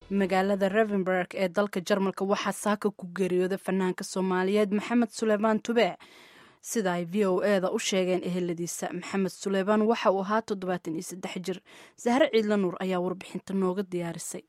magaalada revenberg ee dalka jarmalka waxaa saaka ku geeriyooday fanaanka soomaaliyeed maxamed suleymaan tube sida ay v o e da u sheegeen eheladiisa maxamed suleymaan waxa uu ahaa toddobaatan iyo saddex jir sahre ciidla nuur ayaa warbixinta nooga diyaarisay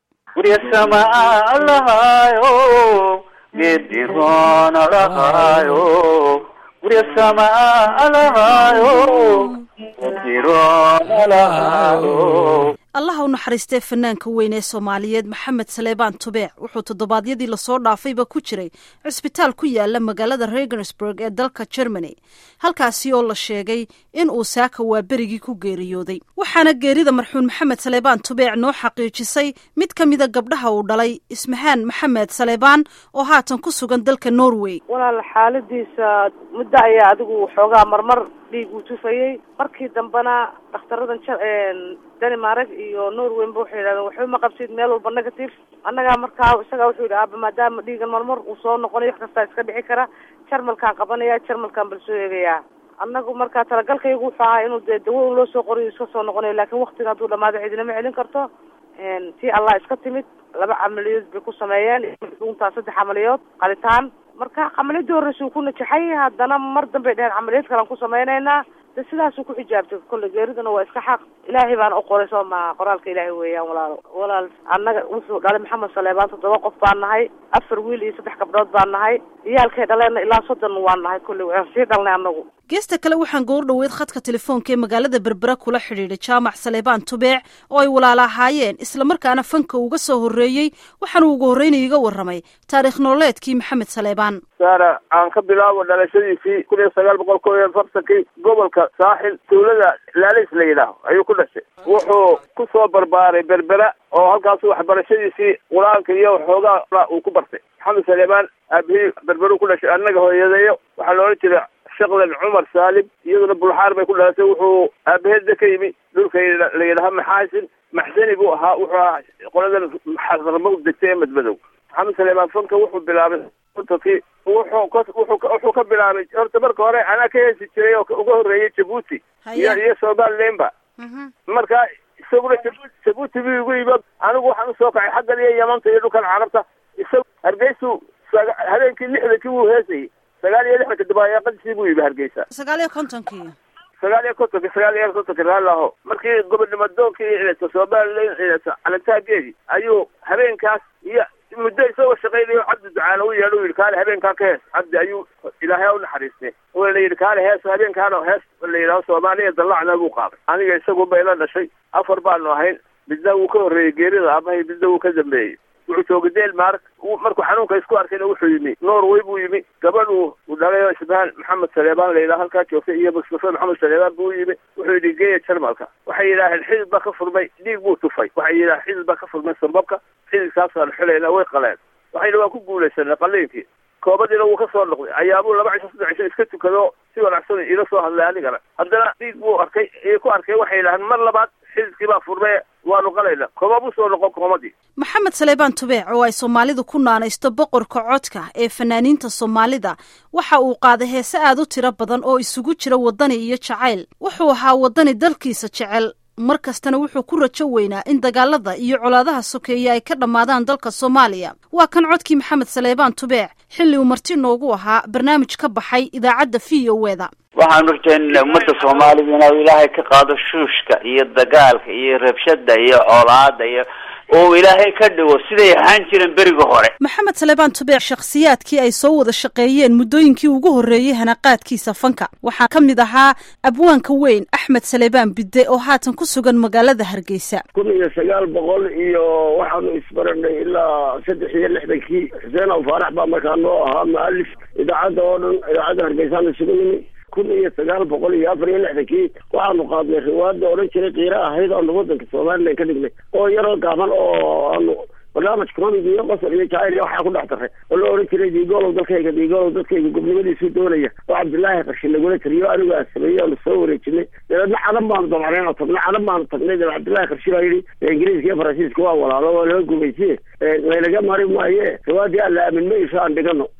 allaha u naxariistee fanaanka weyn ee soomaaliyeed maxamed saleebaan tubeec wuxuu toddobaadyadii lasoo dhaafayba ku jiray cisbitaal ku yaala magaalada regensburg ee dalka germany halkaasi oo la sheegay in uu saaka waa berigii ku geeriyooday waxaana geerida marxuun maxamed saleebaan tubeec noo xaqiijisay mid ka mida gabdhaha uu dhalay ismahaan maxamed saleebaan oo haatan ku sugan dalka norway walaal xaaladiisa muddo ayaa adigu xoogaa marmar dhiig uu tufayey markii dambena dakhtaradan danimareg iyo norweynba waxay yidhahdeen waxba ma qabsid meel walba negative annagaa markaa isagaa wuxuu yidhi aaba maadaama dhiigan marmar uu soo noqonayo wax kastaa iska dhici kara jarmalkaan qabanaya jarmalkaan bal soo eegayaa annagu markaa talagalkaygu wuxuu ahaa inuu dee dawo loo soo qorayo iska soo noqonayo laakiin waktiga hadduu dhamaado cidinama celin karto tii allah iska timid laba camaliyood bay ku sameeyeen dhuuntaa saddex camaliyood qalitaan marka camaliyadii horreysa uu ku najaxay haddana mar dambay dheheen camaliyad kalaan ku sameynaynaa de sidaasuu ku xijaabtay kolle geeridana waa iska xaq ilaahay baana u qoray soo maha qoraalka ilaahay weeyaan walaalo walaal annaga wuxuu dhalay maxamed saleebaan toddoba qof baan nahay afar wiil iyo saddex gabdhood baan nahay iyaalkay dhaleenna ilaa soddon waan nahay kolley waan sii dhalnay annagu geesta kale waxaan goor dhoweed khadka telefoonka ee magaalada berbera kula xidhiidhay jaamac saleebaan tubeec oo ay walaala ahaayeen islamarkaana fanka uga soo horreeyey waxaanu ugu horreynaya iga warramay taarikh nololeedkii maxamed saleebaan saara aan ka bilaabo dhalashadiisii kun iyo sagaal boqol kow iyo afartankii gobolka saaxil dawlada laalis la yidhaaho ayuu ku dhashay wuxuu ku soo barbaaray berbera oo halkaasu waxbarashadiisii qur-aanka iyo xoogaa uu ku bartay maxamed saleebaan aabihii berberu ku dhashay annaga hooyadeeyo waxaa la odhan jiray shaqlan cumar saalim iyaduna bulxaar bay ku dhalatay wuxuu aabaheedda ka yimi dhulka la yidhaha maxaasin maxsani buu ahaa wuxuu ahaa qoladan xaramo degtay ee madmadow maxamed saleebaan fanka wuxuu bilaabay ki wuxuu ka wuxuu wuxuu ka bilaabay horta marka hore anaa ka heesi jiray oo uga horreeyay jabuuti iyo iyo somalilanba marka isaguna jabuuti bu igu yimid anigu waxaan usoo kacay xaggan iyo yamanta iyo dhulkan carabta isaga hargeysu habeenkii lixdankii wuu heesayay sagaal iyo lixdanka dabayaaqadiisii buu yimi hargeysa sagaal iyo kontonkii sagaal iyo kontonki sagaal iyo kontonki raalaho markii gobonimo doonkii somalilan calantaageedii ayuu habeenkaas iyo muddo isagoo shaqaynayo cabdi ducaana u yeedha u yidhi kaale habeenkaan ka hees cabdi ayuu ilaahay u naxariistay waa la yidhi kaale hees habeenkaana hees la yidhaho soomaaliya dallacna buu qaaday aniga isagu bay la dhashay afar baanu ahayn midna wuu ka horreeyey geerida aabahay midna wuu ka dambeeyey wuxuu joogay denmark markuu xanuunka isku arkayna wuxuu yimi norway buu yimi gabadhu uu dhalay oo isbahaan maxamed saleebaan la yidhaha halkaa joogtay iyo mustafa maxamed saleebaan buu yimi wuxuu yidhi geeya jarmalka waxay yidhaaheen xidid baa ka furmay dhiig buu tufay waxay yidhaaheen xidid baa ka furmay sambabka xididkaasaan xulayna way qaleen waxayna waa ku guulaysanay qaliinkii koobadiina wuu ka soo noqday ayaabuu laba cisho saddex cisho iska tukado si wanaagsan iila soo hadlay anigana haddana dhiig buu arkay ku arkay waxay yidhaaheen mar labaad xididkii baa furmay waanu qalayna kooma buu soo noqon koomadii maxamed saleebaan tubeec oo ay soomaalidu ku naanaysto boqorka codka ee fanaaniinta soomaalida waxa uu qaaday heese aad u tiro badan oo isugu jira waddani iyo jacayl wuxuu ahaa waddani dalkiisa jecel mar kastana wuxuu ku rajo weynaa in dagaalada iyo colaadaha sokeeye ay ka dhammaadaan dalka soomaaliya waa kan codkii maxamed saleebaan tubeec xilli uu marti noogu ahaa barnaamij ka baxay idaacadda v o eda waxaanu rajaynaynaa ummadda soomaalida inuu ilaahay ka qaado shuushka iyo dagaalka iyo rabshada iyo colaada iyo oo ilaahay ka dhigo siday ahaan jireen beriga hore maxamed saleebaan tubeec shakhsiyaadkii ay soo wada shaqeeyeen muddooyinkii ugu horreeyey hanaqaadkiisa fanka waxaa ka mid ahaa abwaanka weyn axmed saleebaan bidde oo haatan ku sugan magaalada hargeysa kun iyo sagaal boqol iyo waxaanu isbaranay ilaa saddex iyo lixdankii xuseen aw faarax baa markaa noo ahaa mualif idaacadda oo dhan idaacadda hargeysaanu isugu nimi kun iyo sagaal boqol iyo afar iyo lixdankii waxaanu qaadnay riwaayadda odhan jiray kiira ahayd oonu waddanka somalilan ka dhignay oo yaroo gaaban oo aanu barnaamij comig iyo qosol iyo jacayl iyo waxaa ku dhex daray oo la odhan jiray diigoolow dalkayga diigoolow dadkayga gobnimadiisuu doonaya oo cabdillaahi qarshi lagula tiriyo anigu aan sameeyey oonu soo wareejinay dabeedna cadan baanu dabacnay oo tagnay cadan baanu tagnay dabe cabdillahi qarshi baa yidhi ingiriiska iyo faransiiska waa walaalo waa laga gumaysiye laynaga mari maaye riwaayadii aan la aamin mayso aan dhigano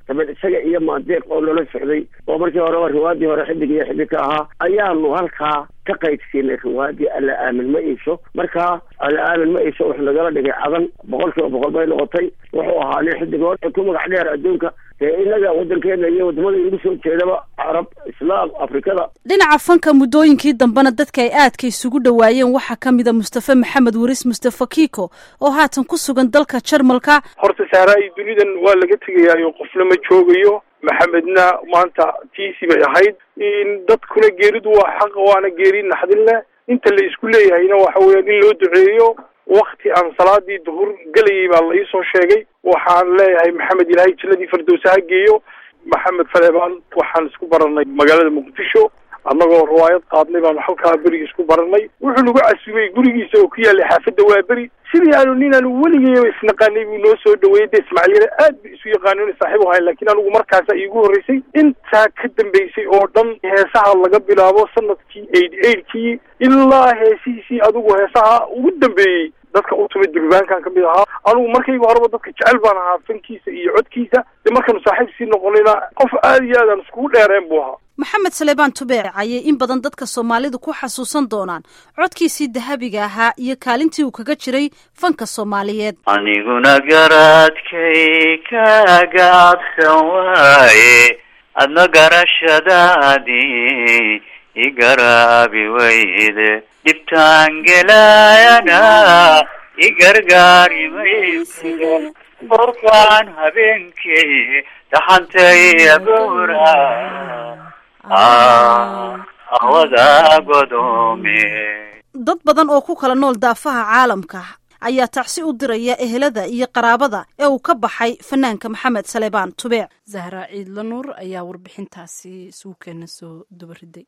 dabeed isaga iyo maandeeq oo loola socday oo markii horeba riwaadii hore xidig iyo xidig ka ahaa ayaanu halkaa ka qaydsiinay riwaadii alla aamin ma iisho markaa alla aamin ma iisho wuxuu nagala dhigay cadan boqol kiiba boqol bay noqotay wuxuu ahaa nin xidigood ku magac dheer adduunka dee inaga wadankeena iyo wadamada inagu soo jeedaba carab islaam afrikada dhinaca fanka muddooyinkii dambena dadka ay aadka isugu dhowaayeen waxaa ka mida mustafe maxamed waris mustafe kiko oo haatan ku sugan dalka jarmalka horta sahraa-i dunidan waa laga tegayaayo qofna ma joogayo maxamedna maanta tiisi bay ahayd dadkuna geeridu waa xaqa waana geeri naxdin leh inta la isku leeyahayna waxa weeyaan in loo duceeyo wakti aan salaadii duhur gelayay baa la iisoo sheegay waxaan leeyahay maxamed ilaahay jannadii fardowsa ha geeyo maxamed faleebaan waxaan isku baranay magaalada muqdisho annagoo riwaayad qaadnay baanu halkaa beri isku baranay wuxuu nagu casubay gurigiisa oo ku yaallay xaafadda waa beri sidii aanu nin aanu weligeyba isnaqaanay buu noo soo dhaweeyey de ismaaciil yare aad ba isu yaqaanoon saaxiib u hayn laakiin anigu markaasa iigu horreysay intaa ka dambeysay oo dhan heesaha laga bilaabo sanadkii eight eightkii ilaa heesihiisii adigu heesaha ugu dambeeyey dadka u timid durbaankan kamid ahaa anugu markayga horeba dadka jecel baan ahaa fankiisa iyo codkiisa de markaanu saaxiib sii noqonayna qof aada iyo aad aan iskugu dheereen buu ahaa maxamed saleebaan tubeec ayay in badan dadka soomaalidu ku xasuusan doonaan codkiisii dahabiga ahaa iyo kaalintii uu kaga jiray fanka soomaaliyeed aniguna garaadkay kaga adsan waaye adna garashadaadii igaraabi weyde dhibtaan gelaayana igargaari mayside borkaan habeenkii dhaxantay agoora awada godoome dad badan oo ku kala nool daafaha caalamka ayaa tacsi u diraya ehelada iyo qaraabada ee uu ka baxay fanaanka maxamed saleebaan tubeec zahra ciidla nuur ayaa warbixintaasi suukeena soo dubariday